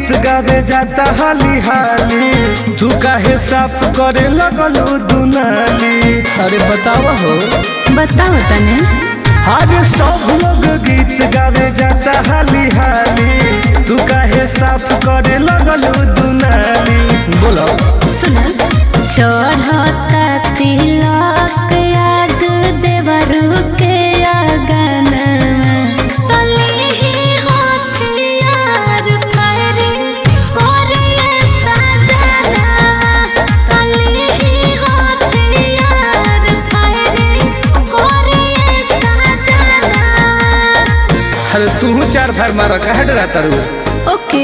गीत गावे जाता हाली हाली तू काहे साफ करे लगलू दुनाली अरे बतावा हो बताओ तने अरे सब लोग गीत गावे जाता हाली हाली तू काहे साफ करे लगलू दुनाली बोलो सुन चढ़ता तिलक आज देवरू के अगन तली हथियार फैरी कोरिए सजना तली हथियार फैरी कोरिए सजना अरे तू चार फार मारा कहे डरा तारू ओके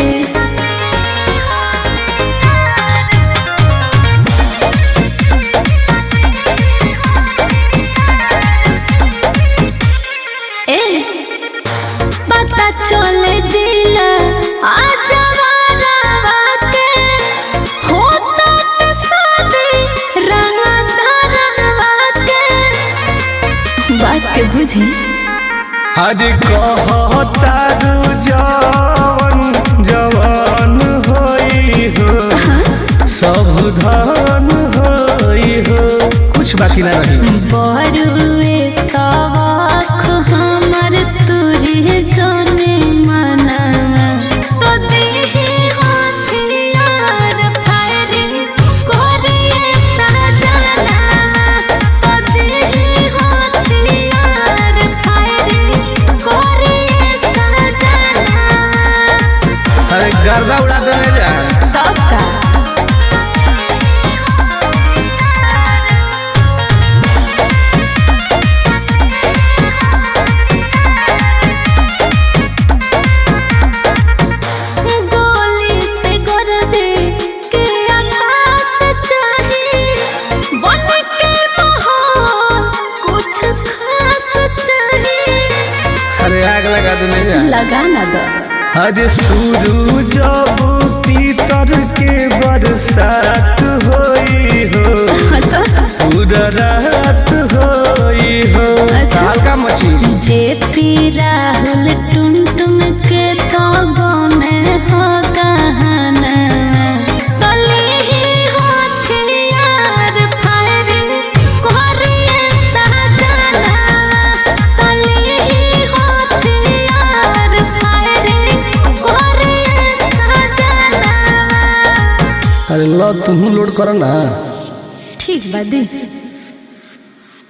ए पता चले जिला आज के होता के शादी रंग धरवा के बात के बुझी अरे कहतारू जवन जवान होई हो सब धन होई हो कुछ बाकी ना रही बरुए सवाख हमर तुरी जने मना तो देहे हथियार फायरिंग कोरिए सजना तो देहे हथियार फायरिंग कोरिए सजना अरे गर्दा उड़ा देने जा तब का गोली से गरजे के आकाश चाही बन के माहौल कुछ खास चाही अरे आग लगा देने जा लगा ना दो अरे शुरू जब पीतर के बरसात होई हो तो पूरा रात होई हो अच्छा। हल्का मची जे पी राहुल टुन टुन के तो में हो कहाना तली हथियार फायरिंग कोरिए सजना तली हथियार फायरिंग कोरिए सजना अरे लो तुम लोड करो ना ठीक बा दी